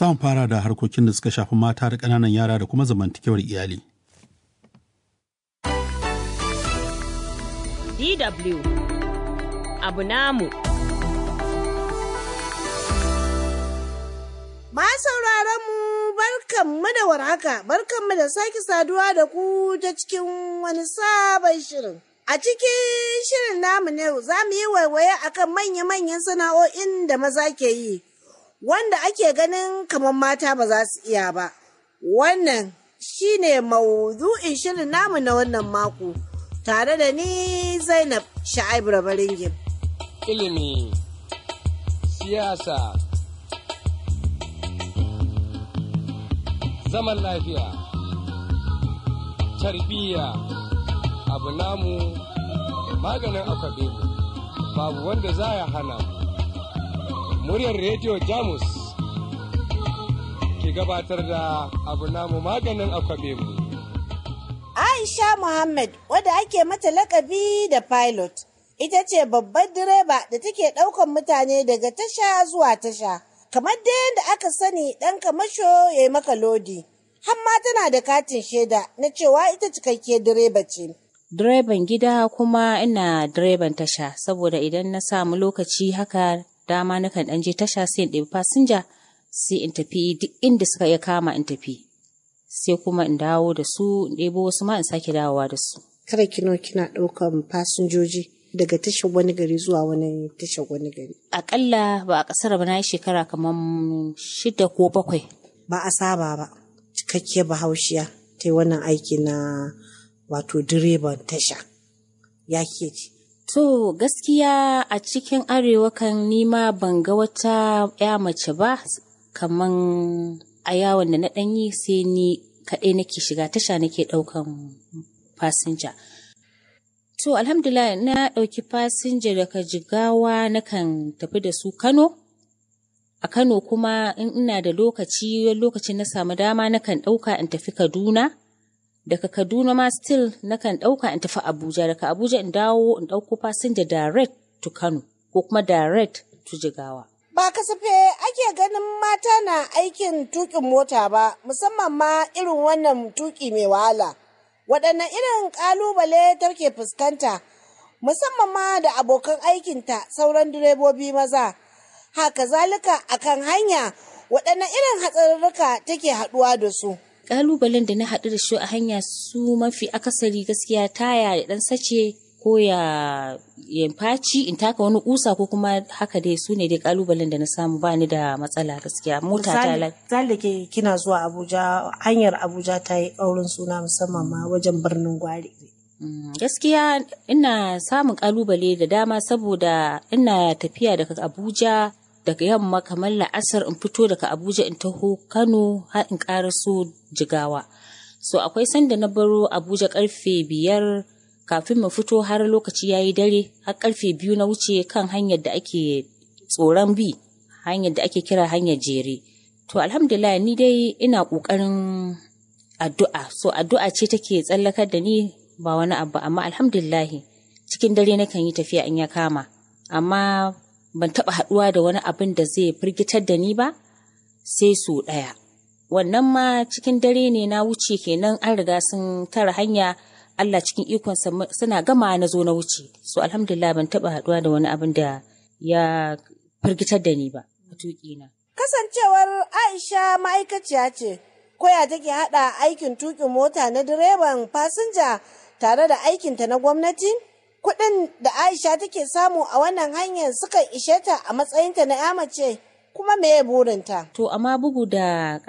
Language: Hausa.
Samun fara da harkokin da suka shafi mata da ƙananan yara da kuma zamantakewar iyali. DW abu namu. Ma sauraron mu barkanmu da warhaka, barkanmu da sake saduwa da ku ta cikin wani sabon shirin. A cikin shirin namu ne za mu yi waiwaye akan manya-manyan sana'o'in da maza ke yi, wanda ake ganin kamar mata ba za su iya ba. Wannan shi ne maudu'in shirin namu na wannan mako, tare da ni Zainab Sha'ib Rabaringim. Ilimi, siyasa, zaman lafiya, tarbiyya, abu namu maganin akwabe babu wanda za ya hana muryar rediyo jamus ke gabatar da abu namu maganin akwabe mu Aisha Muhammad wadda ake mata lakabi da pilot ita ce babbar direba da take ɗaukan mutane daga tasha zuwa tasha kamar da yadda aka sani ɗan kamasho ya yi maka lodi hamma tana da katin shaida na cewa ita cikakkiyar direba ce. direban gida kuma ina direban tasha saboda idan na samu lokaci haka dama nakan ɗan je tasha sai in ɗebi fasinja sai in tafi duk inda suka iya kama in tafi sai kuma in dawo da su in ɗebo wasu ma in sake dawowa da su. Kada kino kina ɗaukan fasinjoji daga tashar wani gari zuwa wani tashar wani gari. Aƙalla ba a ƙasar ba na yi shekara kamar shida ko bakwai. Ba a saba ba, cikakkiyar bahaushiya ta yi wannan aiki na wato direban tasha. Ya ke ci. To gaskiya a cikin arewa kan nima ban ga wata ya mace ba kaman a yawon da na ɗanyi sai ni kaɗai nake shiga tasha nake ɗaukan fasinja. To alhamdulillah na ɗauki fasinja daga jigawa nakan tafi da su Kano. A Kano kuma in ina da lokaci lokacin na samu dama nakan ɗauka in tafi Kaduna. Daga Kaduna ma still nakan ɗauka in tafi Abuja. Daga Abuja in dawo in ɗauko fasinja direct to Kano ko kuma direct to Jigawa. Ba kasafe ake ganin mata na aikin tuƙin mota ba, musamman ma irin wannan tuƙi mai wahala. Waɗanne irin ƙalubale take fuskanta, musamman ma da abokan aikinta sauran direbobi maza. Haka zalika akan hanya waɗanne irin hatsarurruka take haɗuwa da su. Ƙalubalen da na haɗu da shi a hanya su mafi akasari gaskiya taya ya ɗan sace ko ya ya faci in taka wani kusa ko kuma haka dai su ne dai kalubalen da na samu ba ni da matsala gaskiya mota ta Misali da ke kina zuwa Abuja hanyar Abuja ta yi ƙaurin suna musamman ma wajen birnin Gwari. gaskiya ina samun kalubale da dama saboda ina tafiya daga Abuja daga yamma kamar la'asar in fito daga Abuja in taho Kano har in karaso Jigawa so akwai sanda na baro Abuja karfe biyar kafin mu fito har lokaci ya yi dare har karfe biyu na wuce kan hanyar da ake tsoron bi hanyar da ake kira hanyar jere to alhamdulillah ni dai ina ƙoƙarin addu'a so addu'a ce take tsallakar da ni ba wani abu amma alhamdulillah cikin dare nakan yi tafiya in ya kama amma ban taɓa haɗuwa da wani abin da zai firgitar da ni ba sai su ɗaya wannan ma cikin dare ne na wuce kenan an riga sun tara hanya Allah cikin ikonsa suna gama na zo na wuce. So alhamdulillah ban taɓa haɗuwa da wani abin da ya firgitar da ni ba a tuƙina. Kasancewar Aisha ma'aikaciya ce, koya take haɗa aikin tuƙin mota na direban fasinja tare da aikinta na gwamnati? Kuɗin da Aisha take samu a wannan hanyar sukan ishe ta a matsayinta na 'ya mace kuma me burinta? To amma bugu da